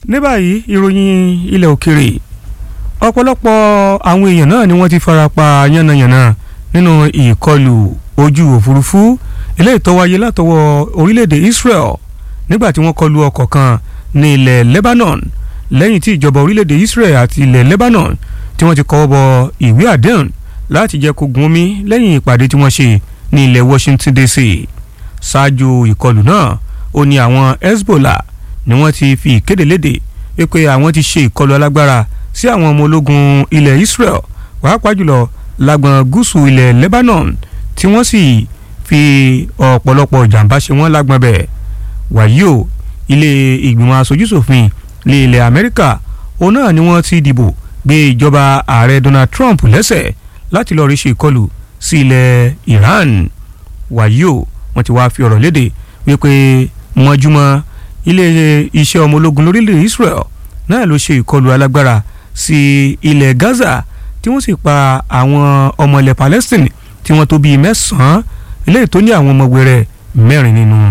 ní báyìí ìròyìn ilẹ̀ òkèrè ọ̀pọ̀lọpọ̀ àwọn èèyàn náà ni wọ́n ti farapa yánnayànna nínú ìkọlù ojú òfurufú eléyìí tó wáyé látọwọ́ orílẹ̀-èdè Israel nígbà tí wọ́n kọlu ọkọ̀ kan ní ilẹ̀ Lebanon lẹ́yìn tí ìjọba orílẹ̀-èdè Israel àti ilẹ̀ Lebanon tí wọ́n ti kọ́wọ́ bọ ìwé àdéhùn láti jẹ́ kó gun omi lẹ́yìn ìpàdé tí wọ́n ṣe ní ilẹ̀ Washington DC ṣáájú ìkọlù náà ó ní àwọn Hezbollah ni wọ́n ti fi ìkéde léde wípé àwọn ti ṣe ìkọlù alágbára sí àwọn ọmọ ológun ilẹ̀ Israel pàápàá jùlọ lágbọn gúúsù ilẹ̀ Lebanon tí wọ́n sì fi ọ̀pọ̀lọpọ̀ jàǹbá ṣe wọ́n lágbọn bẹ̀ wàyí o ilé ìgbìmọ̀ aṣojúṣòfin lé ilẹ̀ Amẹ́ríkà òun náà ni wọ́n ti dìbò gbé ìjọba ààrẹ Donald Trump lẹ́sẹ̀ láti lọ́ọ́ rí ṣe ìkọlù sí ilẹ̀ Iran wàyí o wọ́n ti wáá fi ọ̀rọ̀ léde wípé mọ́júmọ́ ilé iṣẹ́ ọmọ ológun lórílẹ̀ Israel náà ló ṣe ìkọlù alágbára sí ilẹ̀ Gaza tí wọ́n sì pa àwọn ọmọ ilẹ̀ Palestine tí wọ́n tó bíi mẹ́sàn-án eléyìí tó ní àwọn ọmọ wẹrẹ mẹ́rin nínú.